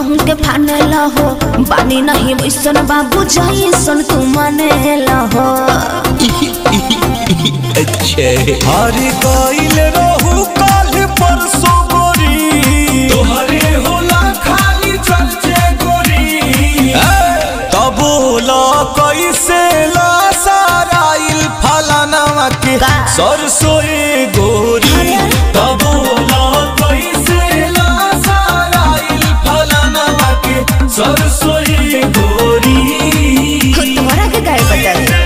कहूँ के फाने हो बानी नहीं वैसन बाबू जैसन तू माने हो अच्छे हरी गईल रहू काल परसों गोरी तोहरे होला खाली चर्चे गोरी तबोला कैसे ला साराइल फलाना के का? सरसोए गोरी तबोला कैसे ला साराइल फलाना के सरसोई गोरी तुम्हारा के गाय बता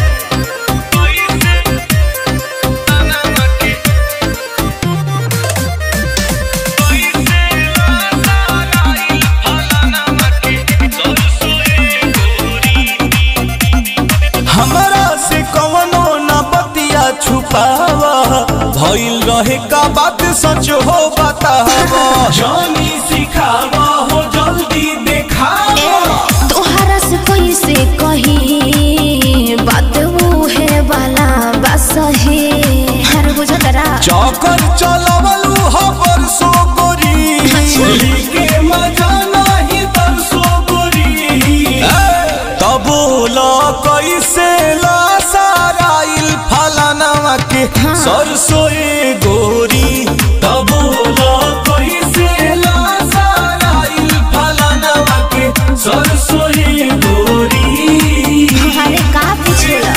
हमरा से कवनो न बतिया छुपावा भइल रहे का बात सच हो बतावा जानी सिखावा हो जल्दी देखावा तोहरा से कैसे कही बात वो है वाला बस है हर बुझतरा चौकर चलवलू हो परसों गोरी के मजा नहीं तरसो गोरी तबोला कैसे ला साराइल फलाना के हाँ। सरसोए गोरी तबोला कैसे ला साराइल फलाना के सरसोई गोरी अरे का पूछेला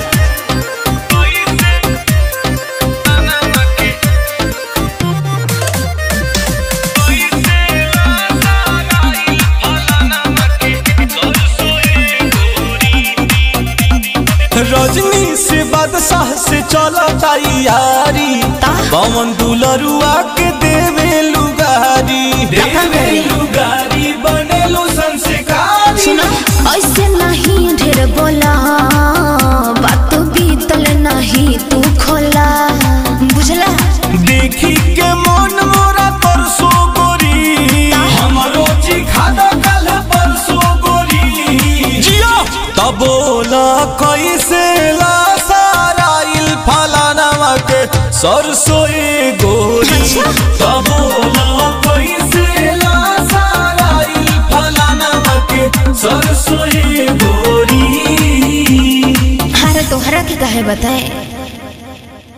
रजनी से बादशाह से चला तैयारी पवन दुलरुआ के देवे लुगारी देवे लुगारी बनेलो संस्कारी सुना ऐसे नहीं ढेर बोला बात बीतल नहीं तू खोला बुझला देखी के मन मोरा तरसो गोरी हमरो चिखादा कल परसो गोरी जियो तबोला कैसे ला साराइल फलाना के सरसोए गोरी अच्छा। तबोला कैसे ला साराइल फलाना के सरसोई गोरी अरे तोहरा के कहे बताए